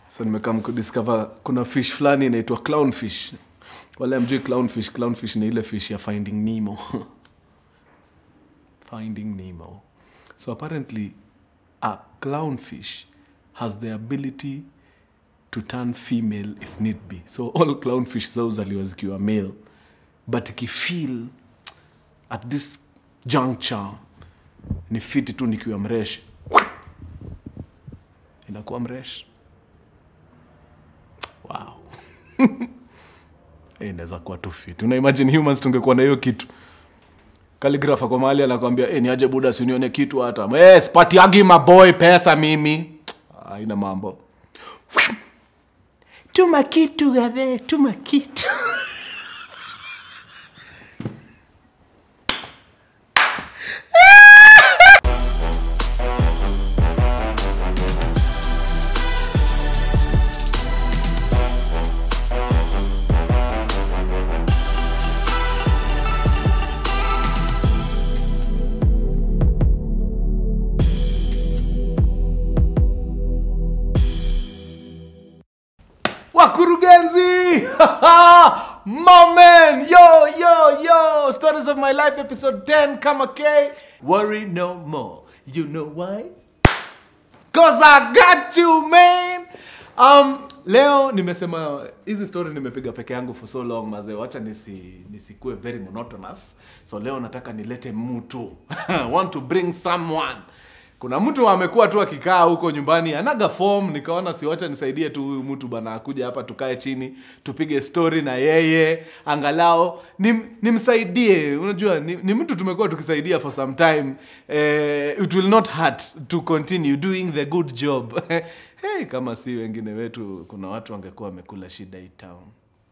so nimekam kudiscover kuna fish fulani inaitwa clownfish wale amjui clownfish clownfish ni ile fish ya finding nemo finding nemo so apparently a clownfish has the ability to turn female if need be so all clownfish zao zaliwa zikiwa male but ikifeel at this juncture ni fiti tu nikiwa mresh inakuwa mresh wow Eh, inaweza kuwa tu fit una imagine humans tungekuwa na hiyo kitu kaligrafa kwa mahali anakwambia hey, ni aje buda sinione kitu hata hey, spatiagi maboy pesa mimi aina mambo tuma kitu gabe tuma kitu wakurugenzi mamen yo yo yo stories of my life episode 10 kama k worry no more you know why cause i got you man um, leo nimesema hizi story nimepiga peke yangu for so long mazee wacha nisi nisikue very monotonous so leo nataka nilete mtu want to bring someone kuna mtu amekuwa tu akikaa huko nyumbani anaga form nikaona siwacha nisaidie tu huyu mtu bana akuja hapa tukae chini tupige story na yeye angalao nim, nimsaidie unajua ni, ni mtu tumekuwa tukisaidia for some time eh, it will not hurt to continue doing the good job hey, kama si wengine wetu kuna watu wangekuwa wamekula shida hii town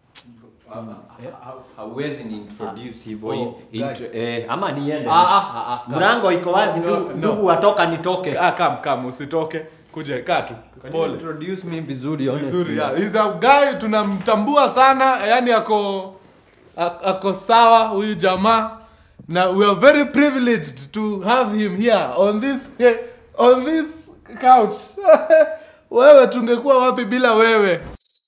hauwezi ni introduce hivyo Oh, in- intro- eh, ama niende Ah, ah, ah, ah, come. mlango iko wazi No, ndugu no. ndugu watoka nitoke ah, kam kam usitoke kuja kaa tu Can you pole introduce me vizuri honestly? vizuri yeah. He's a guy tunamtambua sana yani ako a- ako sawa huyu jamaa na we are very privileged to have him here on this on this couch wewe tungekuwa wapi bila wewe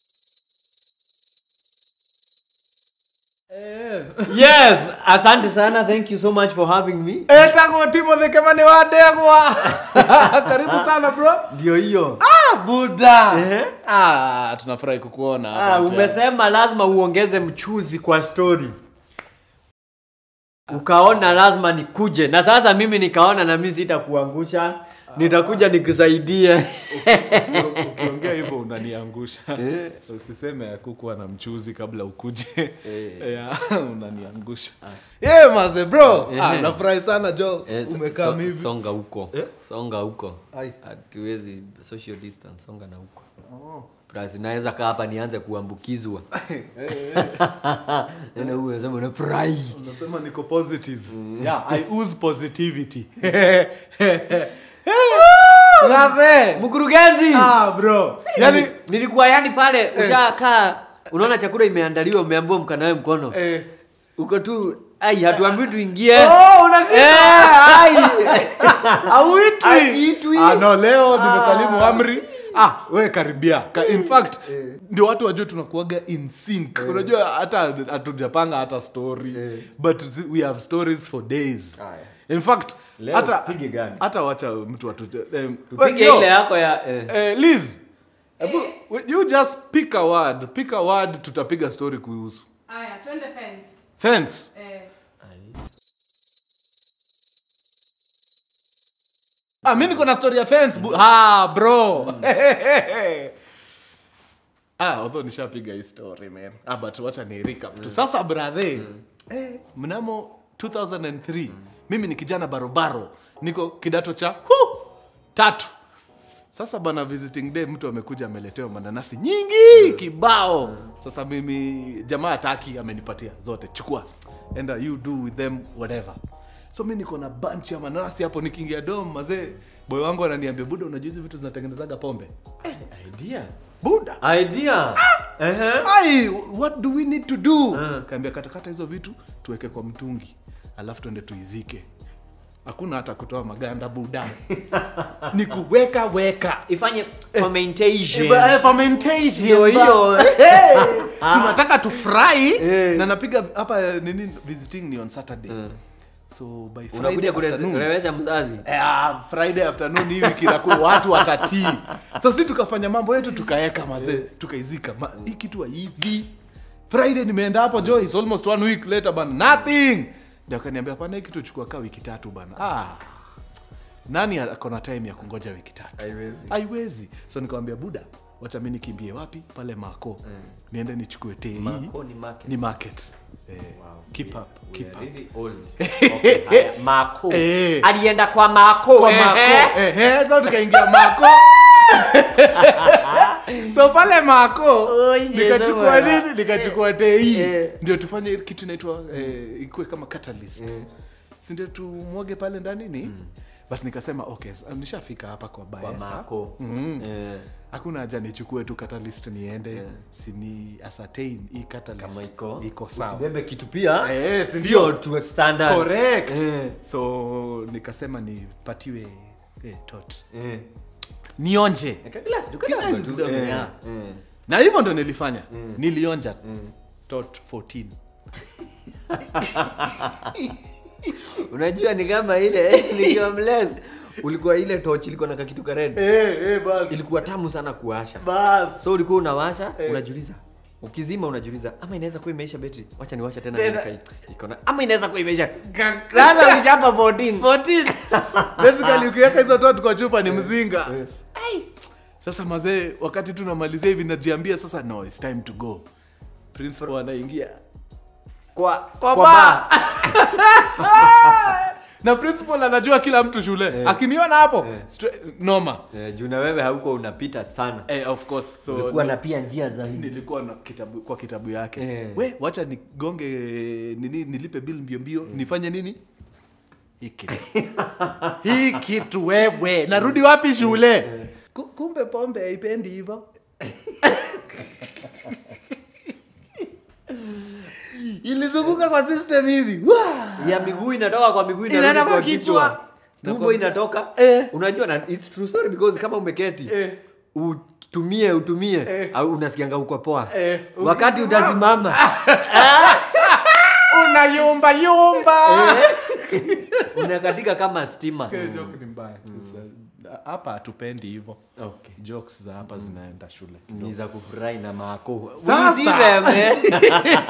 yes asante sana thank you so much for having me etagwo timothy kemani wadegwa karibu sana bro ndio hiyo ah, buda Ehe. ah, tunafurahi kukuona ah, hapa mtani. umesema lazima uongeze mchuzi kwa story ukaona lazima nikuje na sasa mimi nikaona na mimi sitakuangusha nitakuja nikusaidie ukiongea hivyo unaniangusha usiseme akukuwa na mchuzi kabla ukuje yeah, unaniangusha yeah, maze bro ah, Eh. nafurahi sana jo Eh, so- umekaa so- hivi songa huko Eh? songa huko Ai. hatuwezi social distance songa na huko Plus, naweza kaa hapa nianze kuambukizwa Tena huyu anasema unafurahi unasema niko positive yeah, i use positivity mkurugenzi ah, bro yani nilikuwa yani pale ushakaa unaona chakula imeandaliwa umeambiwa mkanawe mkono eh, uko tu ai hatuambii tuingie Oh, unashika. Eh, ai. Hauitwi. Hauitwi. Ah, no leo nimesalimu amri ah we karibia Ka, in fact ndio watu wajue tunakuaga in sync unajua hata hatujapanga hata story but zi- we have stories for days in fact Leo hata tupige gani? hata wacha mtu atu um, tupige yo, ile yako ya eh. eh, Liz Ebu, you just pick a word pick a word tutapiga story kuhusu Aya, twende fence. fence Eh, Ah, mi niko na story ya fence bu- ah, bro ah, although nishapiga hii story man ah, but wacha ni recap tu sasa brathe eh, mnamo 2003 mimi ni kijana barobaro niko kidato cha hu, tatu sasa bana visiting day mtu amekuja ameletewa mananasi nyingi kibao sasa mimi jamaa taki amenipatia zote chukua enda you do with them whatever so mi niko na bunch ya mananasi hapo nikiingia dom mazee boy wangu ananiambia buda unajua hizi vitu zinatengenezaga pombe idea buda idea Ehe. ai what do we need to do kaambia katakata hizo vitu tuweke kwa mtungi alafu tuende tuizike hakuna hata kutoa maganda buda ni kuweka weka ifanye fermentation Eh, fermentation, Ndio ba- hiyo. Hey, tunataka tufurahi Eh. na napiga hapa eh, nini visiting ni on saturday so by friday unakuja afternoon kurewesha mzazi Eh, ah, friday afternoon hivi kinakuwa watu watatii so si tukafanya mambo yetu tukaeka mazee tukaizika Ma, hii kitu hivi friday nimeenda hapo jo is almost one week later bana nothing ndio akaniambia pana hii kitu chukua kaa wiki tatu bana ah nani akona time ya kungoja wiki tatu Haiwezi. haiwezi so nikamwambia buda wacha mi nikimbie wapi pale mako niende nichukue tei Mako ni market. ni market eh, keep up keep up Really old. Okay, haya, mako Eh. alienda kwa mako kwa eh, mako eh. ehe so tukaingia mako so pale mako Oye, nikachukua bwana. nini nikachukua tei Eh. ndio tufanye kitu inaitwa eh, ikuwe kama catalyst si ndio tumwage pale ndani ni but nikasema okay so, nishafika hapa kwa kwa baesa mako Mhm. Eh, hakuna haja nichukue tu catalyst niende sini ascertain hii kama catalyst iko iko sawa usibebe kitu pia Eh, si sio ndio? to a standard correct Eh. so nikasema nipatiwe eh, tot Eh. nionje Eka glasi, tu Kidogo kidogo tu. kidogo, Eh, yeah. eh. na hivyo ndo nilifanya nilionja tot 14 unajua ni kama ile nikiwa mles ulikuwa ile torch ilikuwa na kakitu ka red eh, eh, bas. ilikuwa tamu sana kuwasha Bas. so ulikuwa unawasha Eh. unajiuliza ukizima unajiuliza ama inaweza kuwa imeisha betri wacha niwasha tena Tena. niweke hii. iko na ama inaweza kuwa imeisha Ga- sasa ulichapa 14 14 basically ukiweka hizo tot kwa chupa ni mzinga Ai. sasa mazee wakati tunamalizia hivi najiambia sasa no it's time to go principal anaingia kwa Kwa kwa bar. bar. na principal anajua kila mtu shule akiniona hapo Eh. stra- noma Eh, juu na wewe hauko unapita sana eh, of course so ulikuwa na pia njia zaidi nilikuwa na kitabu kwa kitabu yake Eh. we wacha nigonge nini nilipe bill mbio mbio nifanye nini hii kitu hii kitu wewe narudi wapi shule Ku- kumbe pombe haipendi hivyo ilizunguka kwa system hivi Wah! ya miguu inatoka kwa miguu Inaenda inarudi kwa kwa kichwa. kichwa tumbo inatoka Eh. unajua na it's true story because kama umeketi Eh. utumie utumie Eh. au unasikianga uko poa Eh. wakati utasimama unayumba yumba unakatika kama stima joke ni mbaya hapa hatupendi hivyo okay. jokes za hapa zinaenda shule ni za kufurahi na mako Sasa. We see them, eh?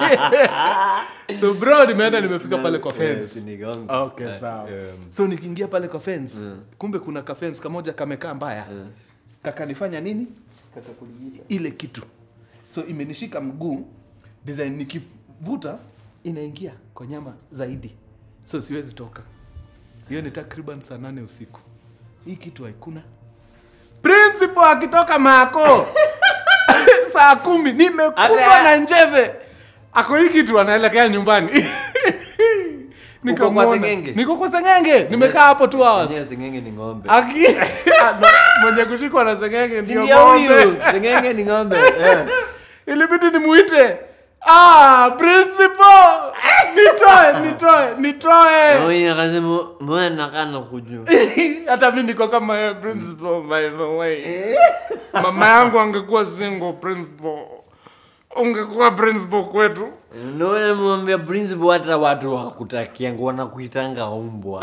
so bro nimeenda nimefika pale kwa Eh, fence usinigonge. okay Eh, sawa um, so nikiingia pale kwa fence kumbe kuna ka fence kamoja kamekaa mbaya kakanifanya nini ile kitu so imenishika mguu design nikivuta inaingia kwa nyama zaidi so siwezi toka hiyo ni takriban saa nane usiku hii kitu haikuna principal akitoka mako saa kumi nimekulwa Ate- na njeve ako hii kitu anaelekea nyumbani Nikamwona. Seng'enge? niko kwa sengenge nimekaa hapo two hours Mwenyewe sengenge ni ng'ombe Aki No, mwenye kushikwa na sengenge Si ndio ndio ng'ombe huyu sengenge ni ng'ombe eh. ilibidi nimuite ah principal nitoe nitoe nitoe Huyu akasema mbona nakaa na kujua hata mi niko kama yeye principal by the way mama yangu angekuwa single principal ungekuwa principal kwetu Naona mwambia principal hata watu wakutakia nguona kuitanga umbwa.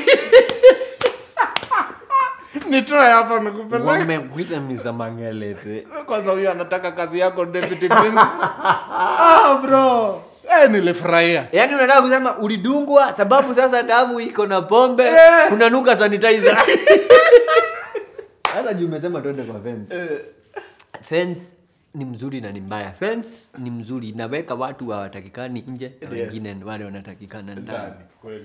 nitoe hapa nikupeleke Wamekuita Mr. Mangelete. kwanza huyo anataka kazi yako deputy principal ah bro eh nilifurahia Yaani unataka kusema ulidungwa sababu sasa damu iko na pombe, Eh. kuna nuka sanitizer. Sasa juu umesema twende kwa fence. eh, Fence ni mzuri na ni mbaya. Fence ni mzuri, inaweka watu hawatakikani nje na Yes. wengine wale wanatakikana ndani. ndani kweli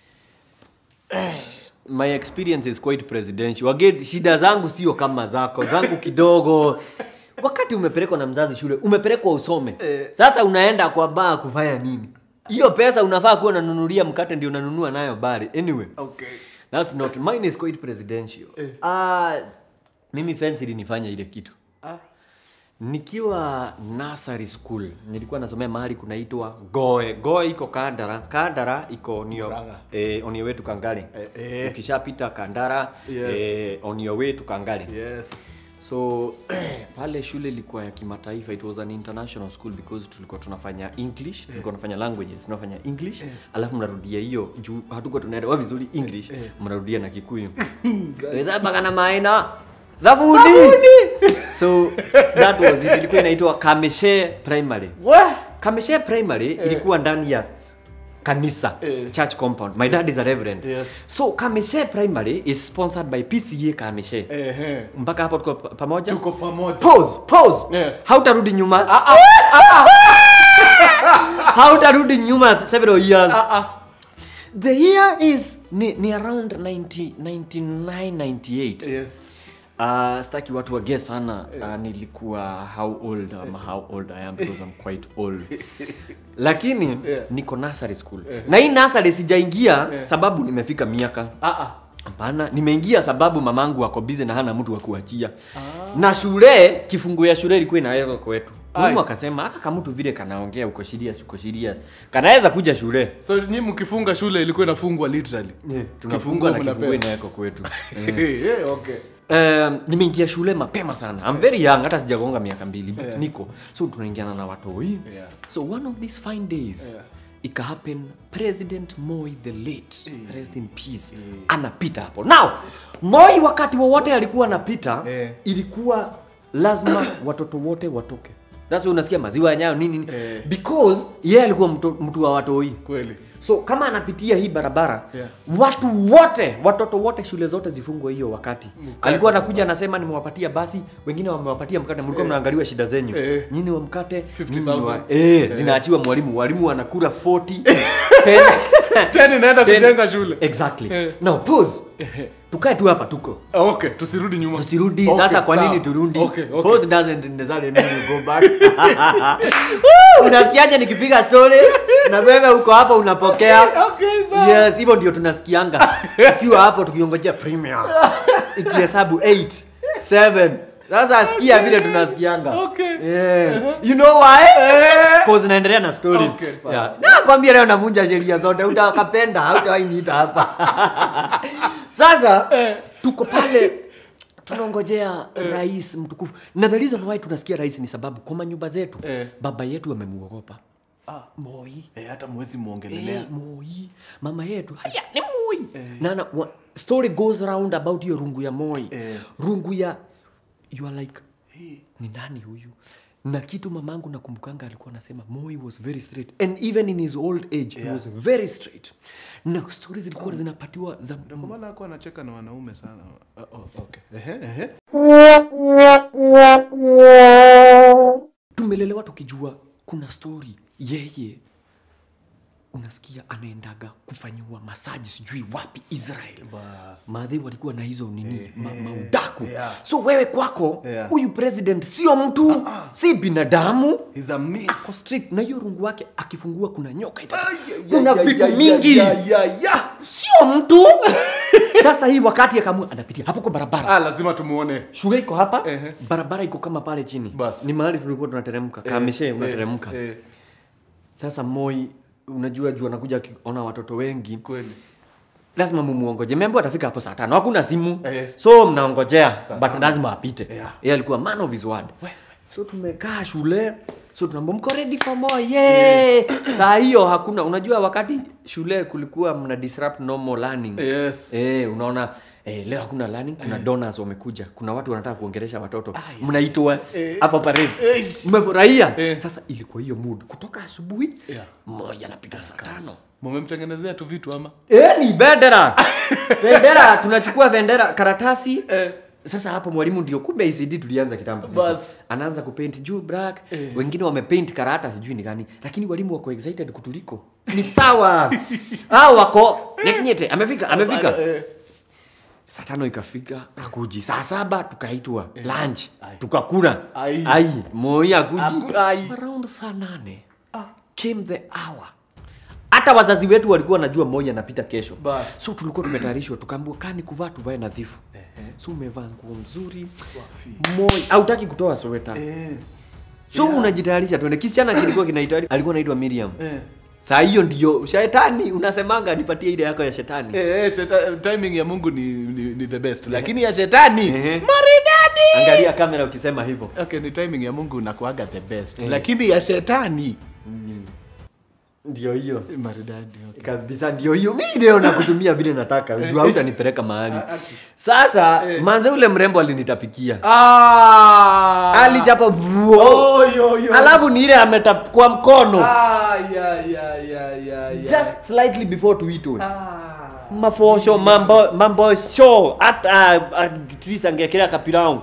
my experience is quite presidential again shida zangu sio kama zako zangu kidogo wakati umepelekwa na mzazi shule umepelekwa usome Eh. sasa unaenda kwa baa kufanya nini hiyo pesa unafaa kuwa unanunulia mkate ndio unanunua nayo bari anyway okay that's not mine is quite presidential Eh. Ah, mimi fence ilinifanya ile kitu ah nikiwa nursery school nilikuwa nasomea mahali kunaitwa goe goe iko kandara kandara iko nio Murang'a. eh, on your way to kangale Eh, eh. ukishapita kandara Yes. eh, on your way to kangale Yes. so pale shule ilikuwa ya kimataifa it was an international school because tulikuwa tunafanya english tulikuwa tunafanya languages tunafanya english alafu mnarudia hiyo juu hatukuwa tunaelewa vizuri english mnarudia na kikuyu magana maina thavuni so that was it ilikuwa inaitwa kameshe primary What? kameshe primary ilikuwa ndani ya kanisa Eh. church compound my dad is a reverend Yes. so kameshe primary is sponsored by pca kameshe Ehe. mpaka hapo tuko pa- pamoja Tuko pamoja. pause pause Yeah. hautarudi nyuma hautarudi nyuma several years the year is ni, ni around 90, 99 98 Yes. Uh, staki watu wage sana uh, nilikuwa how old ama how old I am because I'm quite old lakini Yeah. niko nursery school na hii nursery sijaingia sababu nimefika miaka Ah ah. hapana nimeingia sababu mamangu ako busy na hana mtu wa kuachia na shule kifungu ya shule ilikuwa inawekwa kwetu mwalimu Ai. akasema aka kamutu vile kanaongea uko serious uko serious kanaweza kuja shule So nyi mkifunga shule ilikuwa inafungwa literally. tunafungwa na mnapewa. kifungu inawekwa kwetu Eh, okay. Um, nimeingia shule mapema sana I'm very young hata sijagonga miaka mbili but Yeah. niko so tunaingiana na watoi Yeah. so one of these fine days Yeah. ika happen president moi the late rest in peace anapita hapo now moi wakati wowote alikuwa anapita Yeah. ilikuwa lazima watoto wote watoke that's why unasikia maziwa ya nyayo nini nini. Yeah. because yeye alikuwa mtu, mtu wa watoi Kweli. so kama anapitia hii barabara Yeah. watu wote watoto wote shule zote zifungwe hiyo wakati alikuwa anakuja anasema nimewapatia basi wengine wamewapatia mkate mlikuwa mnaangaliwa shida zenyu Eh. nyini wa mkate 50,000. nyinyi wa eh, zinaachiwa mwalimu walimu wanakula 40 10 Tena inaenda 10. kujenga shule. exactly Eh. now pause tukae tu hapa tuko Ah, Okay, tusirudi nyuma. tusirudi Okay, sasa kwa sawa. nini turudi Okay, okay. pause doesn't necessarily mean you go back Woo! unasikiaje nikipiga story na wewe uko hapa unapokea Okay, sawa. yes hivyo ndio tunasikianga tukiwa hapo tukiongojea premium ikihesabu 8 7 sasa sikia vile tunasikianga Okay. yeah. you know why cause naendelea na story Okay, sawa. yeah. nakwambia leo navunja sheria zote utakapenda hautawainiita hapa sasa tuko pale tunangojea rais mtukufu na the reason why tunasikia rais ni sababu kwa manyumba zetu Eh. baba yetu amemuogopa Ah, moi eh, hata mwezi muongelelea. Eh, moi mama yetu haya ni moi nana wa, story goes round about hiyo rungu ya moi Eh. rungu ya you are like ni nani huyu na kitu mamangu nakumbukanga alikuwa anasema moi was very straight and even in his old age he was very straight na stori zilikuwa zinapatiwa za Ndio kwa maana hakuwa anacheka na wanaume sana. Ah, oh, okay. Ehe, ehe. tumelelewa tukijua kuna story yeye unasikia anaendaga kufanyiwa masaji sijui wapi israel Bas. maadhi walikuwa na hizo nini ma, maudaku yeah. so wewe kwako Yeah. huyu president sio mtu si binadamu He's a myth. ako strict na hiyo rungu wake akifungua kuna nyoka ita ya, kuna ya, vitu ya, mingi ya, ya, ya. sio mtu sasa hii wakati akamua anapitia hapo kwa barabara Ah, lazima tumuone. shule iko hapa Ehe. barabara iko kama pale chini Bas. ni mahali tulikuwa tunateremka kameshe unateremka Eh, eh, sasa moi unajua juu anakuja akiona watoto wengi kweli. lazima mumuongoje membo atafika hapo saa tano hakuna simu Eh. so mnaongojea but lazima apite Yeah. yeye alikuwa man of his word so tumekaa shule so tunaambia mko ready for more yeah. saa hiyo hakuna unajua wakati shule kulikuwa mna disrupt normal learning Yes. Eh, unaona eh, leo hakuna learning kuna donors wamekuja kuna watu wanataka kuongelesha watoto mnaitwa hapo parade mmefurahia Eh. sasa ilikuwa hiyo mood kutoka asubuhi Yeah. mmoja anapita saa tano Mumemtengenezea tu vitu ama? Eh, ni bendera bendera tunachukua bendera karatasi Eh. sasa hapo mwalimu ndio kumbe ICD tulianza kitambo sisi. Bas. anaanza kupaint juu black Eh. wengine wamepaint karata sijui ni gani lakini walimu wako excited kutuliko ni sawa hao wako nekinyete amefika amefika Eh. saa tano ikafika akuji saa saba tukaitwa lunch tukakula Ai. ai moi akuji Aku- ai. so around saa nane came the hour hata wazazi wetu walikuwa wanajua Moi anapita kesho Bas. so tulikuwa tumetayarishwa tukaambiwa kani kuvaa tuvae nadhifu so umevaa nguo mzuri Moi hautaki kutoa sweta Eh. so unajitayarisha tuende kisichana kilikuwa kinaitwa alikuwa anaitwa Miriam Eh. saa hiyo ndio shetani unasemanga nipatie ile yako ya shetani Eh, eh, sheta- timing ya mungu ni, ni, ni the best lakini ya shetani Ehe. maridadi angalia kamera ukisema hivyo okay ni timing ya mungu nakuaga the best lakini ya shetani ndio hiyo maridadi okay. kabisa ndio hiyo mi leo nakutumia vile nataka juu hautanipeleka mahali sasa manze ule mrembo alinitapikia ah alichapa vuo oh, yo, yo. alafu ni ile ametap kwa mkono ah ya ya ya ya ya just slightly before tuitwe ah mafosho mambo mambo show hata Tris angekelea kapilau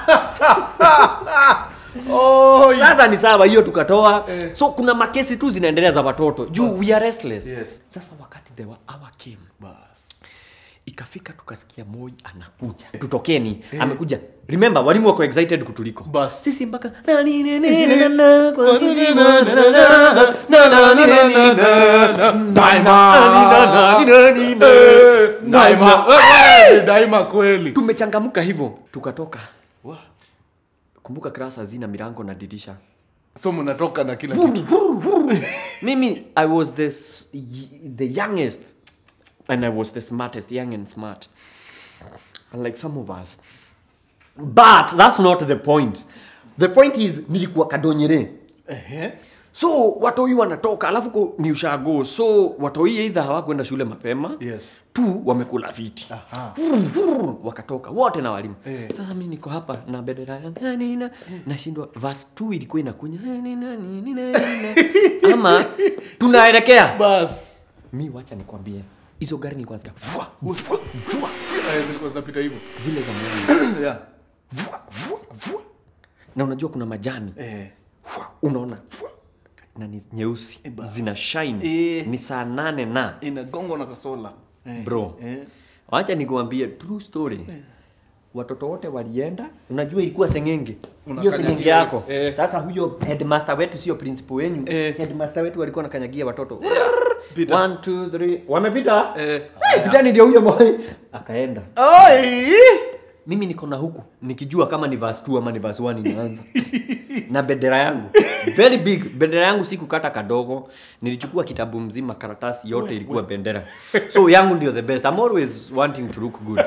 oh ya. sasa ni sawa hiyo tukatoa Eh. so kuna makesi tu zinaendelea za watoto juu we are restless Yes. sasa wakati the hour came bas ikafika tukasikia Moi anakuja tutokeni amekuja remember walimu wako excited kutuliko Bas. sisi mpaka na ni ni ni na na kwa sisi na na na na na na ni ni ni na Daima. na ni na ni na daima Eh, daima kweli tumechangamka hivyo tukatoka Wa. kumbuka class hazina milango na dirisha so mnatoka na kila kitu mimi i was the, s- y- the youngest and i was the smartest young and smart unlike some of us but that's not the point the point is nilikuwa kadonyere Ehe. so watoi wanatoka alafu ko- ni ushago so watoi eidha hawakwenda shule mapema Yes. tu wamekula viti Aha. wakatoka wote na walimu Eh. sasa mi niko hapa na bendera yangu na nina nashindwa verse 2 ilikuwa inakunya na nina nina nina ama tunaelekea bas mi wacha nikwambie hizo gari ni kwanza vua vua vua Eh, zilikuwa zinapita hivyo zile za mwani yeah. vua vua vua na unajua kuna majani eh. Vua, unaona vua, na ni nyeusi zina shine Eh. ni saa nane na inagongwa na kasola eh. bro eh. wacha nikuambie true story watoto wote walienda unajua ilikuwa sengenge hiyo Unakanyagia sengenge yako eh. sasa huyo headmaster wetu sio principal wenyu Eh. headmaster wetu walikuwa nakanyagia watoto Pita. One, two, three. wamepita Eh. hey, pitani ndio huyo moi akaenda Oi! mimi niko na huku nikijua kama ni verse 2 ama ni verse 1 inaanza na bendera yangu very big bendera yangu si kukata kadogo nilichukua kitabu mzima karatasi yote ilikuwa bendera so yangu ndio the best I'm always wanting to look good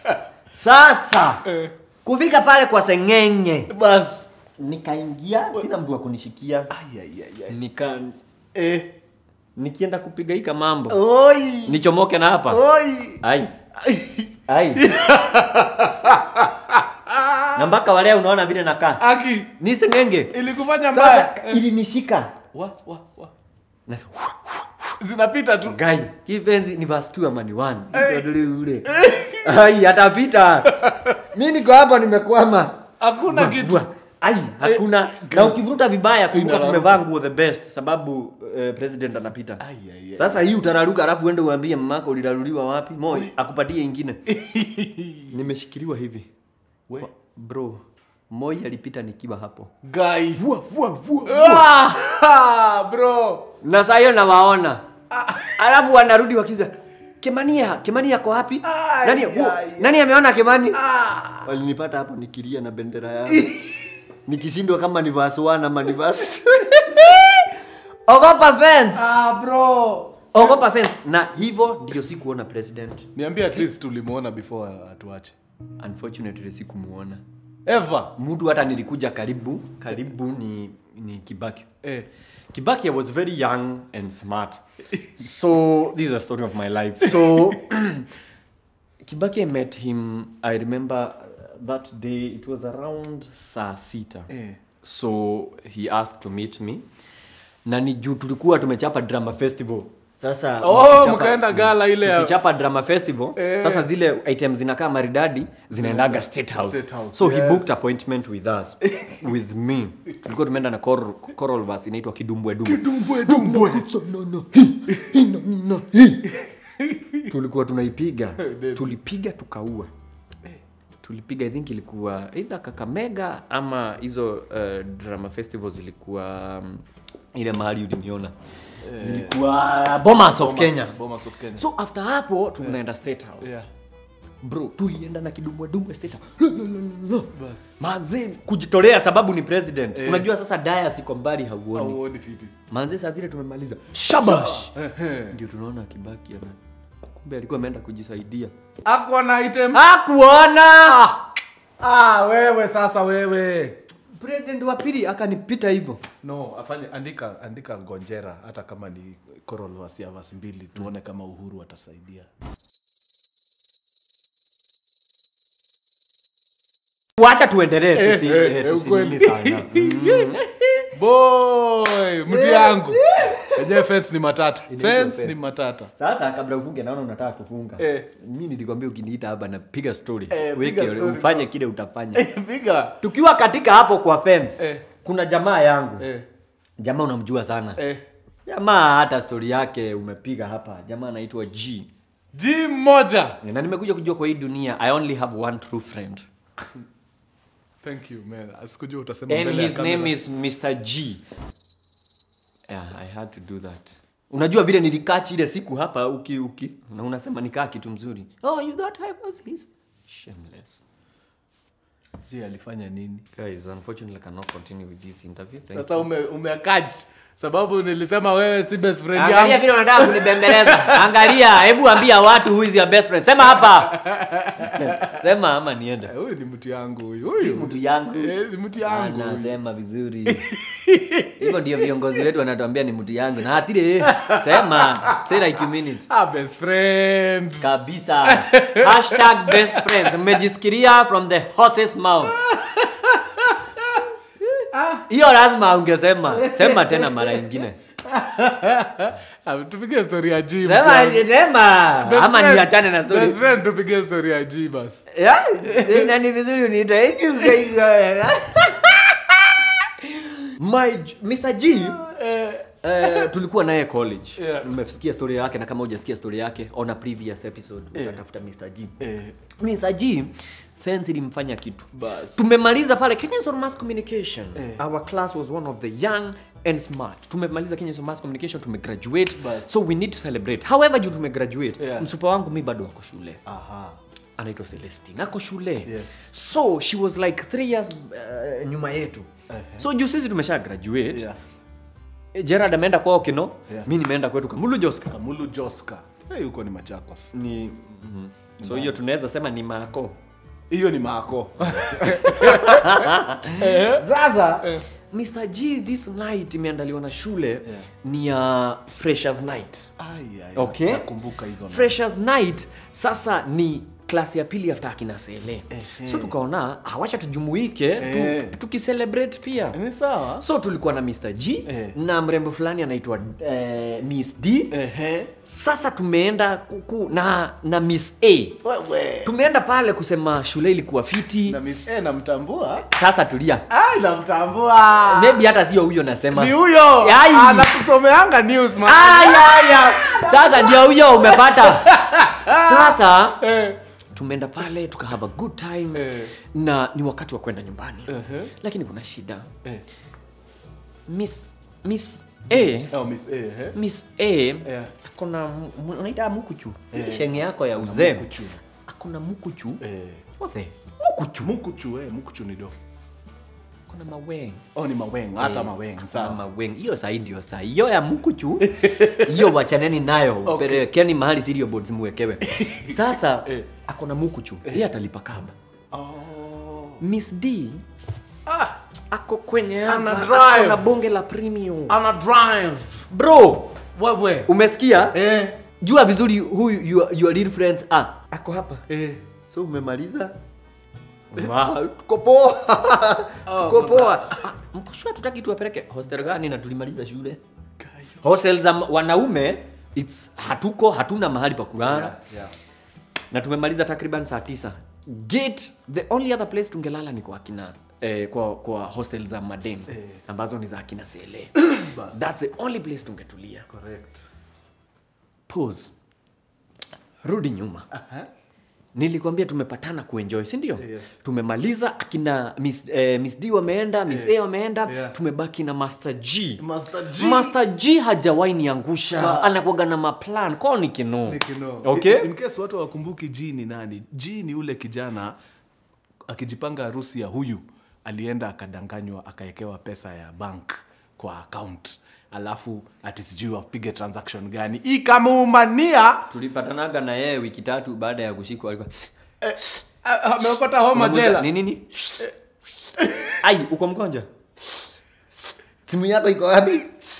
sasa kufika pale kwa sengenge bas nikaingia sina mtu wa kunishikia Ai, ai, ai, ai. nika eh. nikienda kupigaika mambo Oi! nichomoke na hapa Oi! ai ai na mpaka walea unaona vile nakaa aki ni sengenge ilikufanya mbaya sasa ilinishika wa, wa, wa. Na- zinapita tu gai kipenzi ni verse 2 ama ni 1 Ndio ule ai atapita mi niko hapa nimekwama hakuna kitu Vua. ai hakuna na ukivuruta vibaya kumbuka Inararuka. tumevaa nguo the best sababu eh, president anapita Ai, ai, ai. sasa hii utararuka alafu uende uambie mamako uliraruliwa wapi moi akupatie ingine nimeshikiliwa hivi We. bro moi alipita nikiwa hapo Guys. vua vua vua Ah, bro na saa hiyo nawaona alafu wanarudi wakiza kemania kemani ako wapi Ai, nani, ai, hu- ai. nani ameona kemani ah. walinipata hapo nikilia na bendera yangu nikishindwa kama ni verse 1 ama ni verse ogopa fence ah, bro ogopa fence na hivyo ndio sikuona president niambia at least tulimuona before atuache unfortunately sikumuona ever mtu hata nilikuja karibu karibu ni ni kibaki eh. Kibaki, I was very young and smart. So, this is a story of my life. So, Kibaki, I met him, I remember uh, that day, it was around saa sita. Eh. So, he asked to meet me. Na ni juu tulikuwa tumechapa drama festival. Sasa oh mkichapa- mkaenda gala ile ya tukichapa drama festival Eh. sasa zile items zinakaa maridadi zinaendaga state house. State House, so he yes. booked appointment with us with me tulikuwa tumeenda na choral, choral verse inaitwa kidumbwe dumbwe dumbwe dumbwe tulikuwa tunaipiga tulipiga tukaua tulipiga i think ilikuwa either kakamega ama hizo uh, drama festivals ilikuwa um, ile mahali uliniona zilikuwa bomas of kenya Bomas of Kenya. so after hapo tunaenda state house Yeah. bro tulienda na kidumwadumwe state house manzi kujitolea sababu ni president unajua sasa daya siko mbali hauoni Hauoni fiti. manzi saa zile tumemaliza shabash Ehe. ndio tunaona kibaki ana kumbe alikuwa ameenda kujisaidia Hakuwa na item. hakuona Ah, wewe sasa wewe. president wa pili akanipita hivyo No, afanye andika andika ngonjera hata kama ni choral verse ya verse mbili tuone kama Uhuru atasaidia. wacha tuendelee tusi, Eh, eh, eh, eh, tusi ukweli. nini sana Boy, mti yangu. Enyewe fence ni matata. Fence fence. ni matata. sasa kabla ufunge naona unataka kufunga Eh. mi nilikwambia ukiniita hapa napiga story Eh, weke piga story, ufanye kile utafanya Piga. tukiwa katika hapo kwa fence Eh. kuna jamaa yangu Eh. jamaa unamjua sana Eh. jamaa hata story yake umepiga hapa jamaa anaitwa g G moja. na nimekuja kujua kwa hii dunia i only have one true friend Thank you man. Asikujua utasema and mbele ya his kamera. name is mr g yeah, i had to do that unajua vile nilikachi ile siku hapa uki uki na unasema nikaa kitu mzuri oh you thought i was his shameless G alifanya nini? guys unfortunately I cannot continue with this interview thank Sasa ume umekaji sababu nilisema wewe si best friend Angalia yangu. vile unataka kunibembeleza. Angalia, hebu ambia watu who is your best friend. Sema hapa. Sema ama niende. Eh, Huyu ni mti yangu huyu. Huyu Mtu yangu. Eh, ni mti yangu. huyu. Anasema vizuri. Hivyo ndio viongozi wetu wanatuambia ni mtu yangu. Na hatire sema, say like you mean it. Ah, best friend. Kabisa. Hashtag best friends. Mmejisikiria from the horse's mouth. Hiyo lazima ungesema. Sema tena mara ingine. Ah, Tupige story ya G. mti Sema, yangu. sema. Best Ama friend. niachane na story. Best friend tupige story ya G basi. Yeah, na ni vizuri uniita My J- Mr. G eh, tulikuwa naye college. Yeah. Mmesikia story yake na kama hujasikia story yake on a previous episode utatafuta Mr. G. Eh. Mr. G fence ilimfanya kitu. Bas. Tumemaliza pale Kenyans on Mass Communication. Eh. Our class was one of the young and smart. Tumemaliza Kenyans on Mass Communication, tumegraduate. Bas. So we need to celebrate. However, juu tumegraduate, Yeah. msupa wangu mi bado wako shule Aha. anaitwa celestine ako shule Yes. so she was like three years uh, nyuma yetu so juu sisi tumesha graduate Yeah. yeah. gerard ameenda kwao kino Yeah. mi nimeenda kwetu kamulu joska Kamulu Joska. Eh, huko ni Machakos. ni mm-hmm. so hiyo tunaweza sema ni mako Hiyo ni Mako. sasa mr g this night imeandaliwa na shule yeah. ni ya uh, freshers night Ai, ai, Okay. Nakumbuka hizo. na- freshers night sasa ni klasi ya pili after akina sele so tukaona hawacha tujumuike Eh. tu, tukicelebrate pia Ni sawa? so tulikuwa na mr g Eh. na mrembo fulani anaitwa eh, miss d Ehe. sasa tumeenda kuku na na miss a Wewe. tumeenda pale kusema shule ilikuwa fiti Na Miss A namtambua. sasa tulia Ai, namtambua. maybe hata sio huyo nasema Ni huyo. Ai. Anakusomeanga news man. Aya, aya. sasa ndio huyo umepata sasa Eh. tumeenda pale tuka have a good time Eh. na ni wakati wa kwenda nyumbani Ehe. lakini kuna shida Eh. miss miss a Oh, Miss A, eh. miss a Yeah. akona mu- unaita mukuchu Hii shenge yako ya uzee Mukuchu. akona mukuchu Eh. What the? mukuchu Mukuchu, eh, mukuchu ni do. akona maweng Oh, ni maweng, hata maweng. Sawa. Sawa. maweng hiyo sahi ndio sahi hiyo ya mukuchu hiyo wachaneni nayo Okay. pelekeni mahali cereal boards muwekewe sasa Eh. akona mukuchu yeye atalipa kaba Oh. miss d Ah, ako kwenye Ana hapa, drive. ako na bonge la premium ana drive. bro Wewe. umesikia Eh. jua vizuri huyu your, your real friends ah ako hapa Eh. so umemaliza Wow, tuko poa tuko poa Ah, mko sure tutaki tuwapeleke hostel gani na tulimaliza shule hostel za m- wanaume it's hatuko hatuna mahali pa kulala Yeah, yeah. na tumemaliza takriban saa tisa gate the only other place tungelala ni kwa kina eh, kwa, kwa hostel za madem Eh. ambazo ni za akina sele Bas. thats the only place tungetulia Correct. pause rudi nyuma Aha. nilikwambia tumepatana kuenjoy si ndio Yes. tumemaliza akina miss, eh, miss d wameenda miss a wameenda Yeah. tumebaki na master g Master G. master g hajawahi niangusha Ba- anakuaga na maplan kwao ni kino Nikino. okay In, in case watu wakumbuki G ni nani, G ni ule kijana akijipanga harusi ya huyu alienda akadanganywa akawekewa pesa ya bank kwa account alafu ati sijui wapige transaction gani ikamuumania tulipatanaga na yeye wiki tatu baada ya kushikwa alikuwa a- amepata homa Unamuuliza, jela ni nini ai uko mgonjwa simu yako iko wapi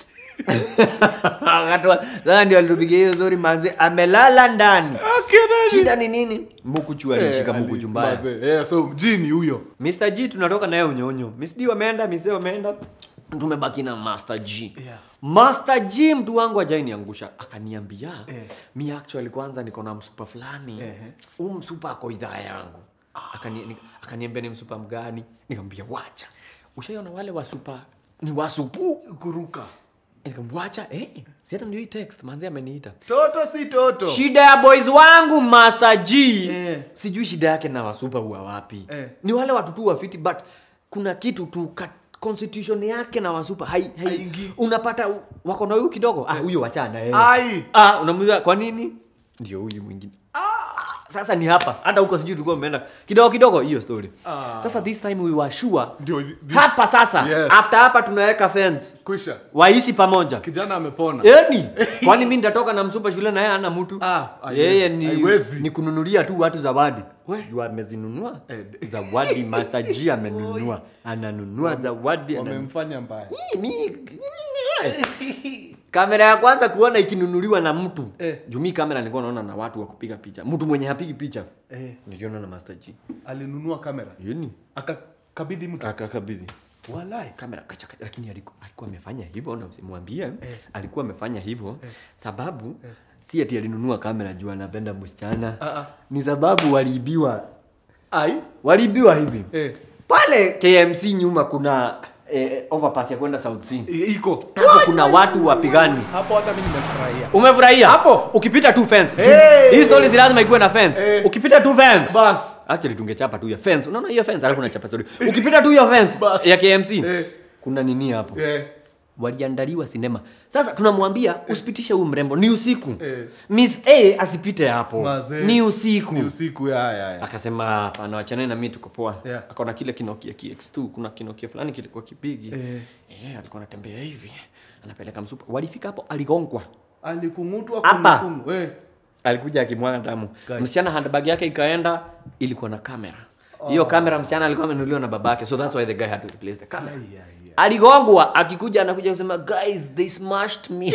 Akatoa- sasa ndio alitupigia hiyo zuri manzi amelala ndani Akina- shida ni nini mukuchu alishika Eh, mukuchu mbaya Mazee, eh, so G ni huyo Mr. G tunatoka naye unyonyo. Miss D wameenda, Miss A wameenda. Tumebaki na Master G. Yeah. Master G mtu wangu ajai niangusha. Akaniambia, Eh. mi actually kwanza niko na msupa fulani. Eh. Huu msupa ako idhaa yangu. Akani, ni- akaniambia ni msupa mgani? Nikamwambia wacha. Ushaiona wale wasupa ni wasupu? kuruka Nikamwambia wacha, eh. Si hata ndio hii text manzi ameniita. toto si toto Shida ya boys wangu Master G. Eh. Sijui shida yake na wasupa huwa wapi. Eh. Ni wale watu tu wafiti but kuna kitu tu ka, constitution yake na wasupa hai, hai, Haingii. unapata u- wako na huyu kidogo ah huyo wachana yeye. Ai. Ah unamuuliza kwa nini? Ndio huyu mwingine. Sasa ni hapa. Hata huko sijui tulikuwa tumeenda kidogo kidogo hiyo story. Ah. Sasa this time we were sure Ndio, this- hapa sasa Yes. after hapa tunaweka fence kwisha waishi pamoja. kijana amepona Yaani, kwani mimi nitatoka na msupa shule na yeye hana mtu? Ah, haiwezi, yeye ni, haiwezi. ni kununulia tu watu zawadi. We. Juu amezinunua. Eh, d- Zawadi Master G amenunua. Ananunua zawadi. ananunua. wamemfanya mbaya Hii, mi- kamera ya kwanza kuona ikinunuliwa na mtu Eh. juu mi kamera nilikuwa naona na watu wa kupiga picha mtu mwenye hapigi picha eh, niliona na Master G alinunua kamera yeni akakabidhi mtu akakabidhi walai kamera kachaka, lakini aliku- alikuwa amefanya hivyo na usimwambie alikuwa amefanya hivyo sababu si ati alinunua kamera juu anapenda msichana Ah, ah. ni sababu waliibiwa ai waliibiwa hivi eh, pale KMC nyuma kuna eh, overpass ya kwenda South Sea i- iko hapo kuna watu wapigani hapo hata mi nimefurahia umefurahia Hapo. ukipita tu fence Hey. hii story si lazima ikuwe na fence Eh. ukipita tu fence bas actually tungechapa tu ya fence unaona hiyo fence alafu unachapa story ukipita tu hiyo fence Bas. ya KMC Eh. kuna nini hapo eh, waliandaliwa sinema sasa tunamwambia usipitishe huyu mrembo ni usiku Eh. miss a asipite hapo mazee. ni usiku ni usiku ya ya ya akasema hapana wachaneni na mimi tuko poa Yeah. akaona kile kinokia kx2 kuna kinokia fulani kilikuwa kipigi Eh. eh, alikuwa anatembea hivi anapeleka msupa walifika hapo aligongwa alikung'utwa Hapa. kunikungu, eh. alikuja akimwaga damu Guys. msichana handbag yake ikaenda ilikuwa na kamera hiyo kamera msichana alikuwa amenunuliwa na babake so that's why the guy had to replace the camera Ai, ai, ai. aligongwa akikuja anakuja kusema guys they smashed me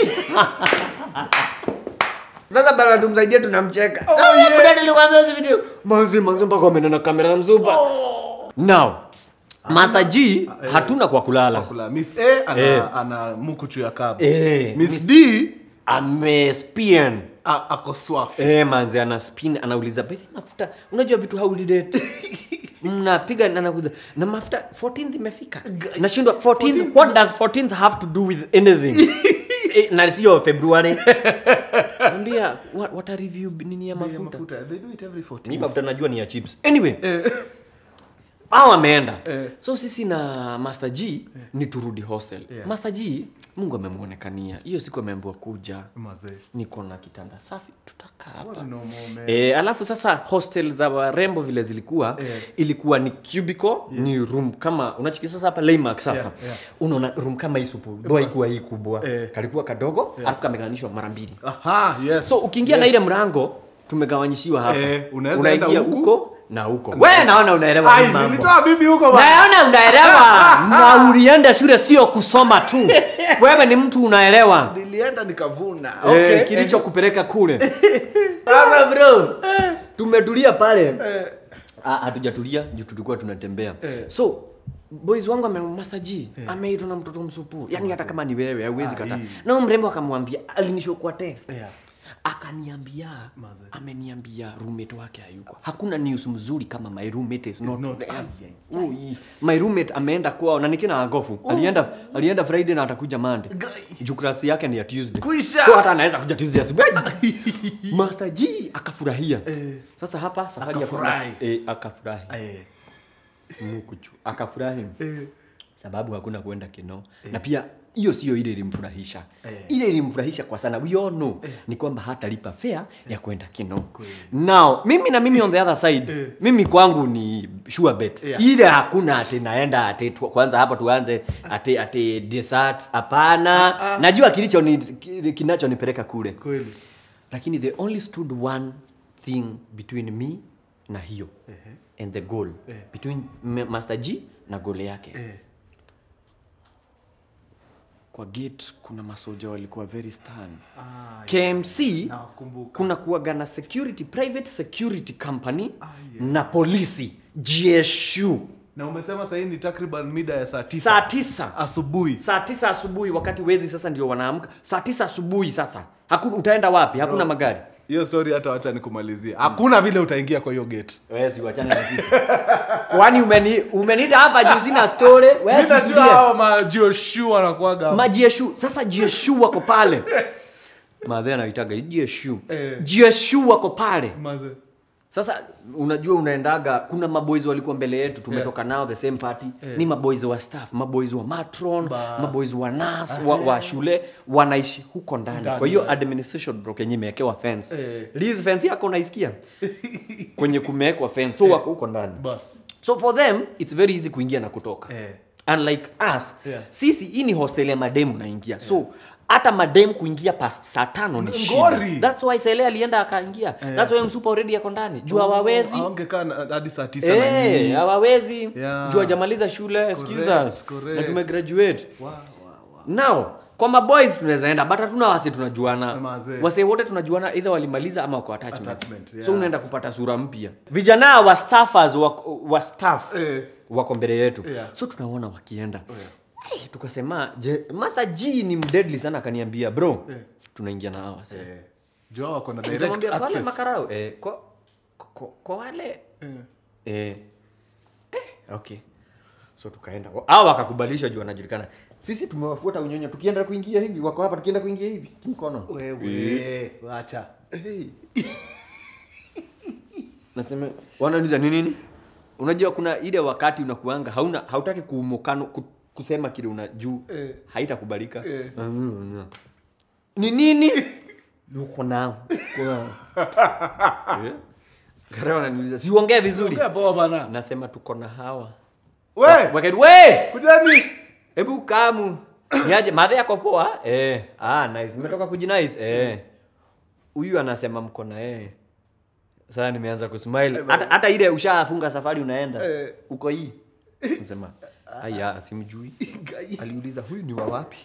sasa bana tumsaidie tunamcheka oh, yeah. nilikwambia hizi video manzi manzi mpaka wameenda na kamera ya mzupa now master g hatuna kwa kulala Kula. miss a ana, Eh. ana mukuchu ya kabu Eh, miss d amespian a- ako swafi Eh, manzi ana spin anauliza "By mafuta unajua vitu haulidate mnapiga na nakuza na mafuta 14th imefika nashindwa 14th what does 14th have to do with anything eh, na sio february ambia what, what a review nini ya Bei ya mafuta mafuta they do it every 14 mi mafuta najua ni ya chips anyway hao wameenda Eh. so sisi na master g ni turudi hostel Yeah. master g mungu amemwonekania hiyo siku ameambiwa kuja mazee niko na kitanda safi tutakaa hapa What a normal man. E, alafu sasa hostel za warembo vile zilikuwa Eh. ilikuwa ni cubicle ni room kama unachiki sasa hapa Laymark sasa Yeah, yeah. unaona room kama hii supu doa ikuwa hii kubwa Eh. kalikuwa kadogo alafu kameganishwa mara mbili aha yes so ukiingia na ile mrango tumegawanyishiwa hapa Eh, unaweza unaingia enda huku. huko na huko we naona unaelewa hii ai mambo nilitoa bibi huko bana naona unaelewa na ulienda shule sio kusoma tu wewe ni mtu unaelewa nilienda nikavuna okay. okay kilichokupeleka kule sasa bro tumetulia pale Eh, Ah, hatujatulia juu tulikuwa tunatembea Eh. so boys wangu amemasaji ameitwa na mtoto msupu yani hata kama ni wewe hauwezi Ah, kata hii. na huyo mrembo akamwambia alinishwa kwa text Yeah. akaniambia Maze. ameniambia roommate wake hayuko hakuna news mzuri kama my roommate is not, not- there. Ui, my roommate ameenda kwao na nikina agofu alienda alienda friday na atakuja monday juu klasi yake ni ya tuesday Kuisha. so hata anaweza kuja tuesday asubuhi master g akafurahia sasa hapa safari ya kwenda- Akafurahi. eh, akafurahi Eh. Mukuchu. akafurahi sababu hakuna kuenda kino na pia hiyo sio ile ilimfurahisha ile ilimfurahisha kwa sana we all know ni kwamba hatalipa fare ya kwenda kino now mimi na mimi on the other side mimi kwangu ni sure bet Yeah. ile hakuna ati naenda ati tu, kwanza hapa tuanze ati ati dessert hapana najua kilicho ni kinachonipeleka kule Kweli. lakini they only stood one thing between me na hiyo and the goal between M- master g na goal yake Eh. kwa gate kuna masoja walikuwa very stern Ah, kmc nakumbuka. kuna kuwaga na security private security company na polisi gsu na umesema sahii ni takriban mida ya saa tisa saa tisa asubuhi saa tisa asubuhi wakati wezi sasa ndio wanaamka saa tisa asubuhi sasa hakuna utaenda wapi hakuna magari hiyo story hata wacha nikumalizia hakuna vile utaingia kwa hiyo gate Wezi wachane na sisi. Kwani umeni umeniita hapa juu sina story? Wewe Mimi najua tutulie. hao majioshu wanakuwaga Majieshu. Sasa jieshu wako pale. Madhe anaitaga jieshu. Eh. Jieshu wako pale. Maze. Sasa unajua unaendaga kuna maboys walikuwa mbele yetu tumetoka nao the same party ni maboys wa staff, maboys wa matron, Bas. maboys wa nas wa, wa shule wanaishi huko ndani. Ndani, Kwa hiyo yeah. administration block yenyewe imewekewa fence. Eh. Liz fence yako unaisikia? Kwenye kumewekwa fence. So wako huko ndani. Bas. so for them it's very easy kuingia na kutoka Eh. unlike us Yeah. sisi hii ni hostel ya mademu unaingia so hata mademu kuingia past saa tano ni shida Ngori. that's why sele alienda akaingia that's why msupa already yako ndani juu hawawezi Hawangekaa na- hadi saa tisa na Eh, nini. hawawezi Yeah. juu hajamaliza shule excuse Correct, us correct. na tumegraduate Wow, wow, wow. now kwa maboys tunaweza enda but hatuna wase tunajuana Mazee. wase wote tunajuana either walimaliza ama wako attachment, Attachment, yeah. so unaenda kupata sura mpya vijana wa staffers wa, wa staff Eh. wako mbele yetu Yeah. so tunaona wakienda hey, tukasema je, master g ni mdeadly sana akaniambia bro Eh. tunaingia na hawa wase Eh. Juu hao wako na direct Nikamwambia, kwa wale access. makarau eh, kwa, kwa, kwa wale Eh. eh, eh, okay so tukaenda au wakakubalisha juu wanajulikana sisi tumewafuata unyonyo tukienda kuingia hivi wako hapa tukienda kuingia hivi kimkono Wewe, wacha. hey. nasema wananiuliza ni nini unajua kuna ile wakati unakuanga hauna hautaki kuumukano ku- kusema kile una juu Eh. haitakubalika Eh. ni nini uko nao Uko nao. Eh? Gare wananiuliza siuongee vizuri Ongea poa bana. nasema tuko na hawa We, Wakati, we kujani. hebu kamu niaje madhe yako poa eh ah nice umetoka kujinice eh huyu anasema mko na yeye sasa nimeanza kusmile hata hata ile ushafunga safari unaenda Eh. uko hii nasema aya simjui aliuliza huyu ni wa wapi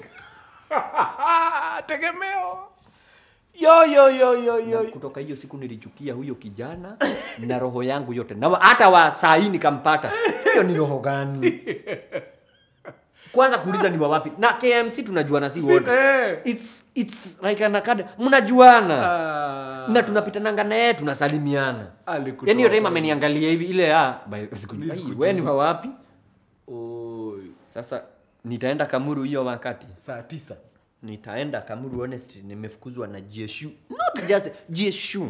Tegemeo. Yo yo yo yo Na yo. kutoka hiyo siku nilichukia huyo kijana na roho yangu yote na wa- hata wa saa hii nikampata hiyo ni roho gani kwanza kuuliza ni wa wapi na kmc tunajuana si wote Eh. it's, it's like an acad- mnajuana Ah. na tunapitananga naye tunasalimiana Alikutoa yani hiyo time kwa- ameniangalia hivi ile ya by- sikujua, "Ai, wewe ni wa wapi Oi. sasa nitaenda kamuru hiyo wakati Saa tisa. nitaenda kamuru honestly nimefukuzwa na gshu not just gshu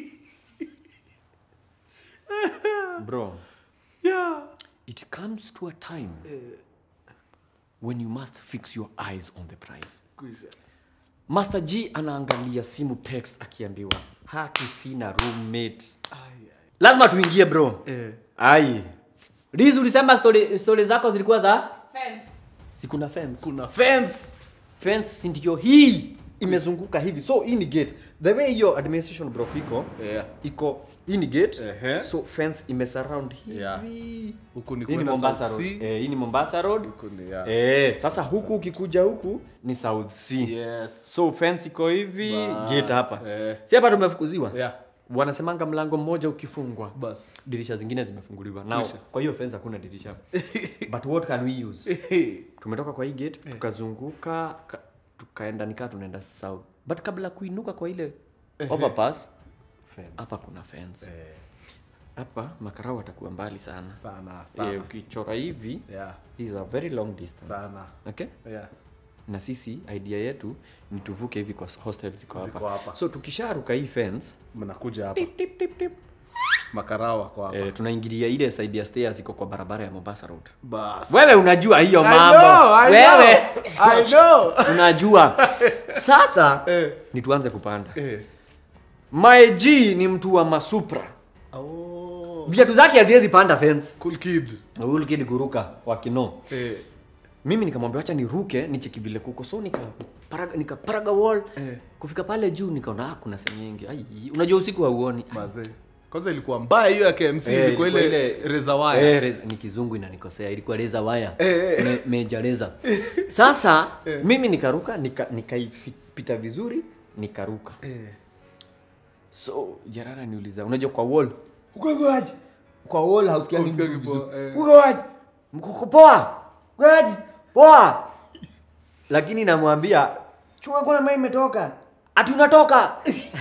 bro Yeah. it comes to a time when you must fix your eyes on the prize Kuisha. master g anaangalia simu text akiambiwa haki sina roommate Ai, ai. lazima tuingie bro Eh. ai Liz ulisema story, story zako zilikuwa za Fence. sikuna fence Kuna fence. fence si ndio hii imezunguka hivi so hii ni gate the way hiyo administration block iko Yeah. iko hii ni gate Ehe. so fence imesurround hivi Yeah. Huku ni hii ni kwenda Mombasa South road Sea. eh, hii ni Mombasa road Huku ni ya. eh sasa huku ukikuja huku ni South Sea Yes. so fence iko hivi Bas, gate hapa eh. si hapa tumefukuziwa Yeah. wanasemanga mlango mmoja ukifungwa Bas. dirisha zingine zimefunguliwa now Kwisha. kwa hiyo fence hakuna dirisha but what can we use tumetoka kwa hii gate tukazunguka ka, tukaenda nikaa tunaenda south but kabla kuinuka kwa ile overpass Fence. hapa kuna fence Eh, hapa makarau watakuwa mbali sana sana Eh, sana. ukichora hivi Yeah, this is a very long distance sana. okay Yeah. na sisi idea yetu ni tuvuke hivi kwa hostel ziko Ziko hapa hapa. so tukisharuka hii fence Mnakuja hapa. tip, tip, tip, tip, Makarao wako hapa. eh, tunaingilia ile side ya stairs iko kwa barabara ya Mombasa Road Bas. wewe unajua hiyo I mambo know, I wewe know. I know. unajua sasa Eh. ni tuanze kupanda Eh. my G ni mtu wa masupra Oh. viatu zake haziwezi panda fence Cool kid. huyu kid kuruka wakino Eh. mimi nikamwambia wacha niruke nicheki vile kuko so nikaparaga nika paraga wall Eh. kufika pale juu nikaona ah, kuna senyenge ai unajua usiku hauoni Mazee. Kwanza ilikuwa mbaya hiyo ya KMC Eh, ilikuwa ilikuwa ile ile- reza wire. Eh, reza- ni kizungu inanikosea ilikuwa reza waya Eh, eh. Me, meja reza sasa mimi nikaruka nika- nikaipita vizuri nikaruka Eh. so jarara niuliza unajua kwa wall ukoaje kwa wall hausikiani Hausikiagi mtu poa, vizuri. eh. ukoaje mkuko poa ukoaje poa lakini namwambia chunga kuna mai imetoka ati unatoka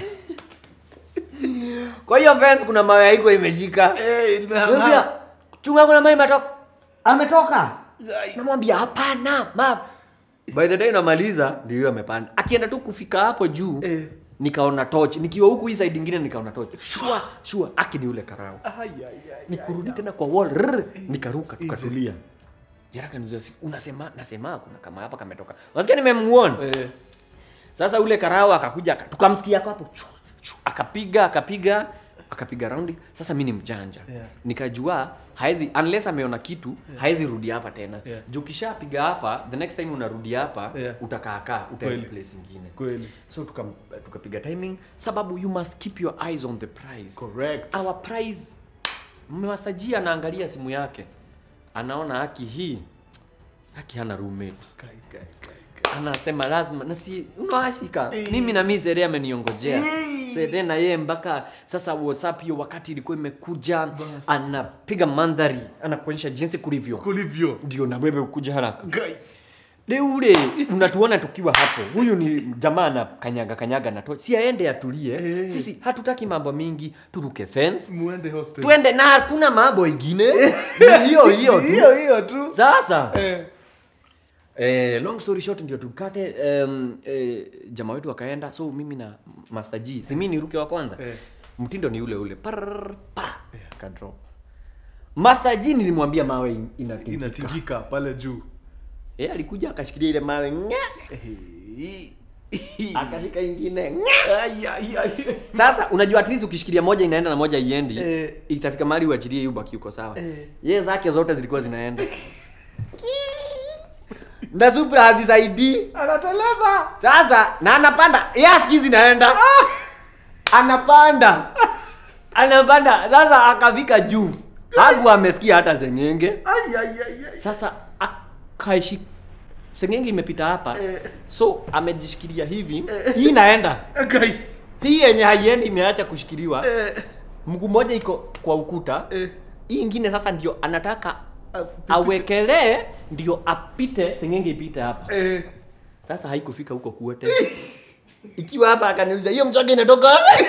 kwa hiyo fence kuna mawe haiko imeshika Eh, imehang- Namwambia, chunga kuna mai imetoka ametoka Ai. namwambia hapana ma by the time namaliza ndio hiyo amepanda akienda tu kufika hapo juu Eh. nikaona torch nikiwa huku hii side ingine nikaona torch shua shua aki ni ule karao Ai, ai, ai. nikurudi tena kwa wall rrr, nikaruka tukatulia jaraka niuliza si unasema nasema kuna kama hapa kametoka unasikia nimemuona Eh. sasa ule karao akakuja aka- tukamsikia hapo chu, chu, akapiga akapiga akapiga raundi sasa mi ni mjanja Yeah. nikajua haezi unless ameona kitu haezi rudi hapa tena Yeah. juu ukishapiga hapa the next time unarudi hapa Yeah. utakaakaa utaenda Kweli. place ingine Kweli. so tukam- tukapiga timing sababu you must keep your eyes on the prize Correct. our prize mmasajii anaangalia simu yake anaona haki hii haki hana roommate Kai, kai, kai, kai. anasema lazima nasi unawashika Eh. mimi na mimi Sere ameniongojea Eh. Sere na yeye mpaka sasa WhatsApp hiyo wakati ilikuwa imekuja anapiga mandhari anakuonyesha jinsi kulivyo Kulivyo. ndio na wewe ukuja haraka Kai. de ule unatuona tukiwa hapo huyu ni jamaa na kanyaga kanyaga na tochi si aende atulie Eh. sisi hatutaki mambo mingi turuke fence Muende hostel. twende na hakuna mambo ingine Ni hiyo hiyo tu Hiyo hiyo tu. sasa Eh. Eh, long story short ndio tukate um, eh, jamaa wetu akaenda so mimi na Master G si mimi niruke wa kwanza Eh. mtindo ni ule ule Parrrr, pa ka drop Master G nilimwambia mawe in- inatingika Inatingika pale juu. eh alikuja akashikilia ile mawe nga Eh. akashika ingine nga Ai, ai, ai. sasa unajua at least ukishikilia moja inaenda na moja iendi Eh. itafika mahali uachilie hiyo baki uko sawa Eh. yeye zake zote zilikuwa zinaenda na super hazisaidii Anateleza. sasa na anapanda yeye asikii zinaenda anapanda anapanda sasa akafika juu hagu amesikia hata zengenge Ai, ai, ai, ai. sasa akaishi sengenge imepita hapa Eh. so amejishikilia hivi hii inaenda Kai. hii yenye haiendi imeacha kushikiliwa Eh. mguu mmoja iko kwa ukuta Eh. hii ingine sasa ndio anataka Apitishe. awekelee ndio apite sengenge ipite hapa Eh. sasa haikufika huko kuote ikiwa hapa akaniuliza hiyo mchanga inatoka wapi?"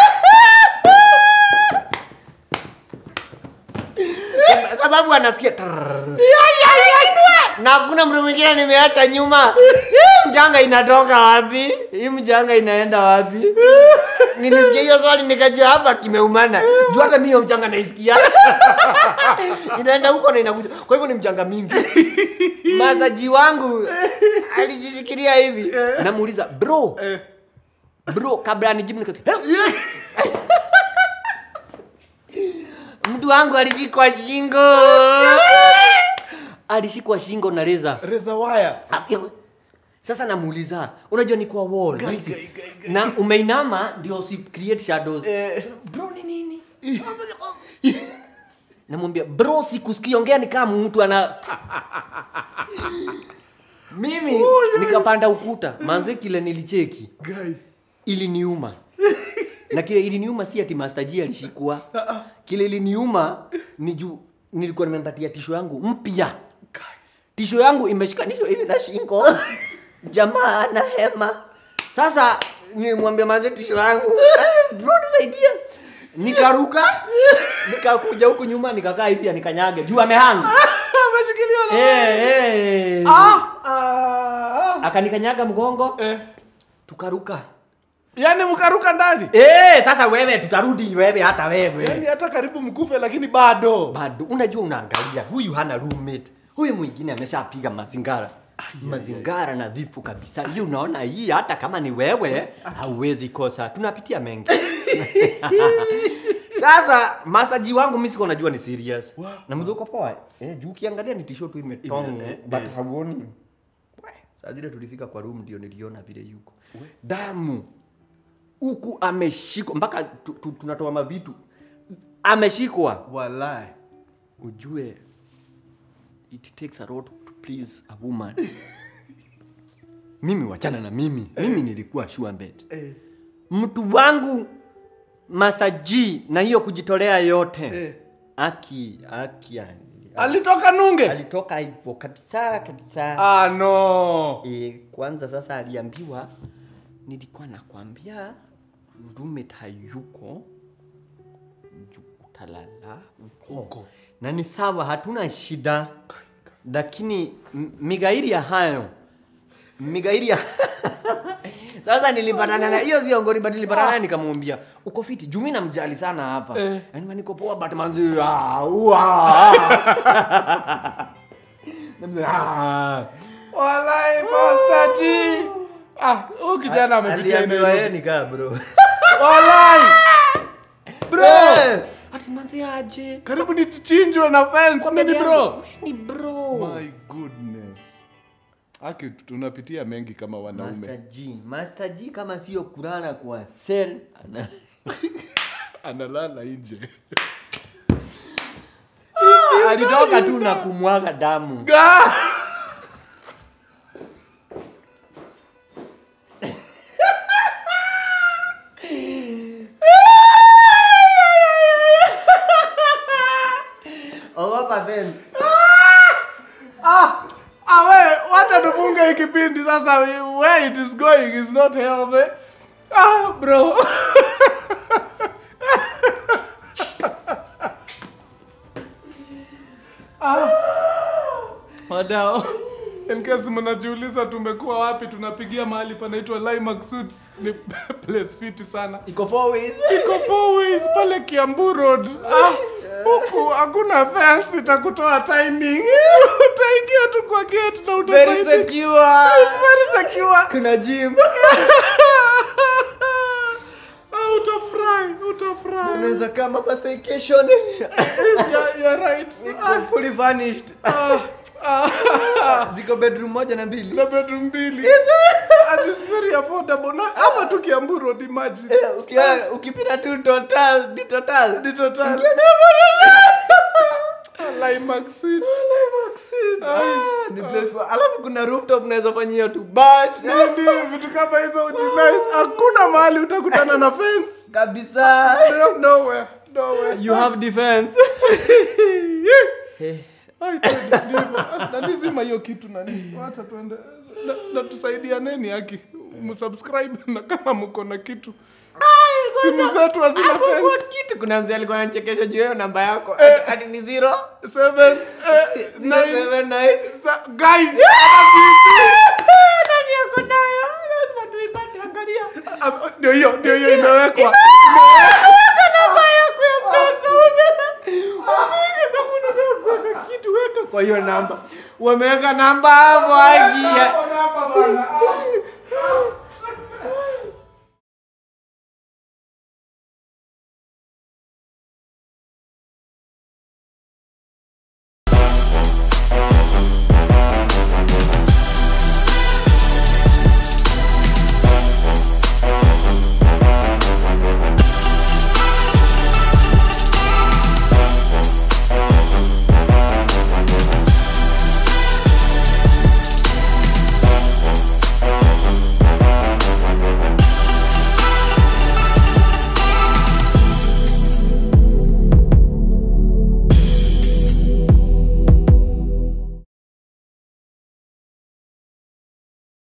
sababu anasikia trrrr. na hakuna mtu mwingine nimeacha nyuma Hii mchanga inatoka wapi hii mchanga inaenda wapi nilisikia hiyo swali nikajua hapa kimeumana juu hata mi hiyo mchanga naisikia inaenda huko na inakuja kwa hivyo ni mchanga mingi masaji wangu alijishikilia hivi namuuliza bro Eh. bro kabla anijibu nikasema mtu wangu alishikwa shingo alishikwa shingo na reza Reza wire. sasa namuuliza unajua ni kwa wall Gai, rahisi. gai, gai, gai. na umeinama ndio si create shadows Eh. bro ni nini namwambia bro sikusikiongea ni kama mtu ana mimi nikapanda ukuta manze kile nilicheki Gai. iliniuma na kile iliniuma si ati Master G alishikwa kile iliniuma ni juu nilikuwa nimempatia tisho yangu mpya tisho yangu imeshikanishwa hivi na shingo jamaa ana hema sasa nilimwambia manze tisho yangu "Eh, bro nisaidie nikaruka nikakuja huku nyuma nikakaa hivi nikanyage juu amehanga Ameshikiliwa na eh eh Ah, ah, akanikanyaga mgongo ah. Eh. tukaruka Yaani mkaruka ndani. eh sasa wewe tutarudi wewe hata wewe Yaani hata karibu mkufe lakini bado. bado unajua unaangalia huyu hana roommate huyu mwingine ameshapiga mazingara mazingara nadhifu kabisa hii unaona hii hata kama ni wewe hauwezi kosa tunapitia mengi sasa masaji wangu mi siko najua ni serious na mzee uko poa eh, juu ukiangalia ni tisho tu imetong Ime- but hauoni We, saa zile tulifika kwa room ndio niliona vile yuko damu huku ameshikwa mpaka tu, tu, tunatoa mavitu ameshikwa Walai. ujue it takes a lot to please a woman mimi wachana na mimi mimi nilikuwa sure bet Eh. mtu wangu masaji na hiyo kujitolea yote Eh. aki aki yani. Alitoka nunge. alitoka hivyo kabisa kabisa Ah no. e, kwanza sasa aliambiwa nilikuwa nakwambia roommate hayuko ju- utalala huko Huko. na ni sawa hatuna shida lakini m- migairi ya hayo migairi ya sasa nilipatana na hiyo ziongoni but nilipatana naye nikamwambia uko fiti juu mimi namjali sana hapa Eh. yaani niko poa but manzi ah, ua. Namwambia, ah. Walai Master G. Ah, huyu kijana amepitia Aliambiwa yeye nini? nikaa bro Walai. Bro. Eh, ati manzi aje Karibu nichinjwe na fence nini bro? ni bro My goodness. Aki tunapitia mengi kama wanaume. Master G Master G kama sio kulala kwa cell ana Analala nje. alitoka tu na kumwaga damu Ga! ogopa fence Ah, ah we, wacha tufunge hii kipindi sasa. Where it is going is not healthy. Ah, bro. ah. Wadao. In case mnajiuliza tumekuwa wapi, tunapigia mahali panaitwa Limax Suits. Ni place fiti sana. iko four ways Iko four ways pale Kiambu Road. Ah, huku hakuna fence itakutoa timing. Utaingia tu kwa gate na very utasaidika. secure It's very secure. kuna gym Ah, utafurahi, utafurahi. unaweza kama hapa staycation Yeah, you're right. Iko fully furnished Ah, ah, ziko bedroom moja na mbili na bedroom mbili. And it's very affordable. Na hapa tu Kiambu Road, imagine. Eh, ukia- ukipita tu total ni total Ni total. Limax Suits. Ah, ni place poa. alafu kuna rooftop unaweza fanyia tu bash Ndio, vitu kama hizo ujinais. Hakuna mahali utakutana na fence. kabisa No, nowhere, nowhere. you have defense Ai, twende, ndivyo. Na nizima hiyo kitu nani wacha tuende na, na tusaidia neni haki msubscribe na kama mko na kitu simu zetu hazina Hapo kwa fence kitu kuna mzee alikuwa anachekesha juu ya hiyo namba yako Eh. Ati- ati ni zero seven eh, zero nine seven nine sa- guy nani yako nayo lazima tuipate angalia Ah, ndio hiyo ndio hiyo imewekwa weka namba yako ya pesa wameweka kama unataka kuweka kitu weka kwa hiyo namba wameweka namba hapo agia Hapo, hapo, bwana. Ah.